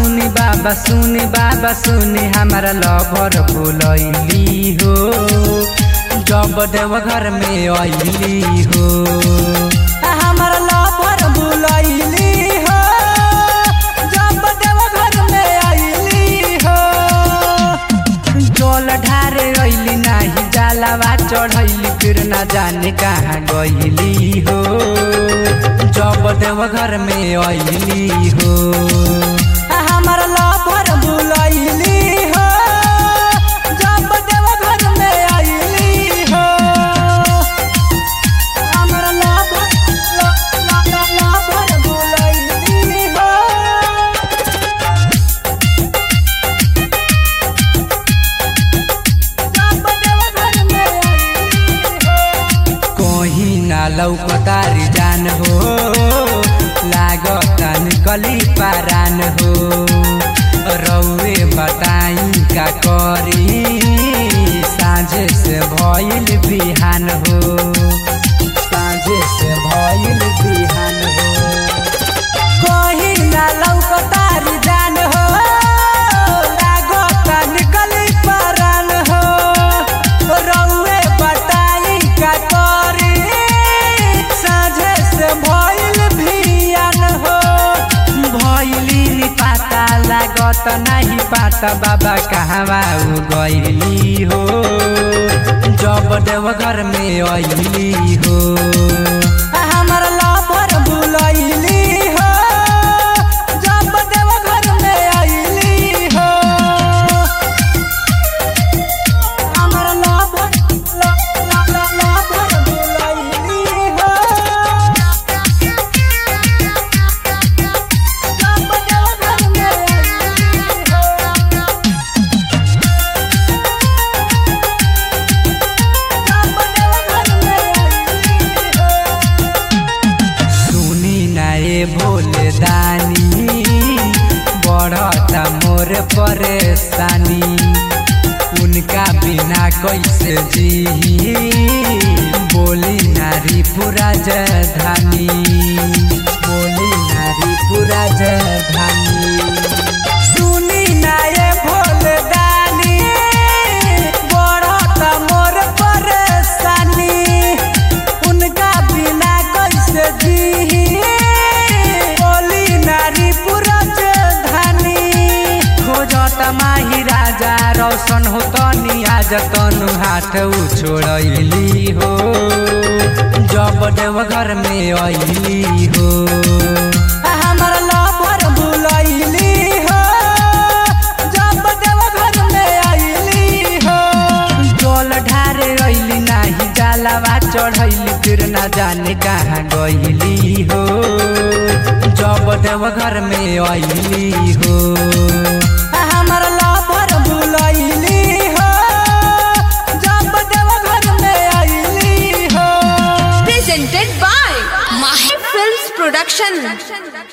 सुनी बाबा सुनी बाबा सुनी हमारा लवर बोलैली हो जब देव घर में अली हो हमारा लवर बोलैली हो जब देव घर में अली हो जल ढारे अइली नाही जालावा चढ़ैली फिर ना जाने कहाँ गइली हो जब देव घर में अइली हो हमर लभर बुलैली हो जब देव घर में अइली हो हमर लभर लभर बुलैली हो कहीं ना लौकतारी जान हो लागता निकली पारान हो रौए बताई का करी साँझे से भइल बिहान हो साँझे से भइल बिहान हो कहीं ना लौकतारी जान हो लागता निकली पारान हो रौए बताई का करी साँझे से भइल भियान हो भइली नि पाता लागत नाही पाता बाबा कहवा उ गइली हो जब देव घर में अइली हो हमर लभर बुलैली हो जब देव घर में अइली हो हमर लभर लभर बुलैली हो जब देव घर में अइली हो सुनी नाए भोले दानी बढ़ता मोर परेशानी उनका बिना कैसे जी बोली नारी पूरा जधानी बोली नारी पूरा जधानी सुनी नाए भोले दानी बढ़ता मोर परेशानी उनका बिना कैसे जी बोली नारी पुरज धनी खोजत माही राजा रोशन हो तनी आज तनु हाथ उ छोड़ैली हो जब देव घर में अइली हो हमर लभर बुलैली हो जब देव घर में अइली हो जल ढारे अइली नाही जालावा चढ़ैली फिर ना जाने कहाँ गइली हो जब देव घर में अइली हो हमर लभर बुलैली हो जब देव घर में अइली हो presented by Mahi Films Production.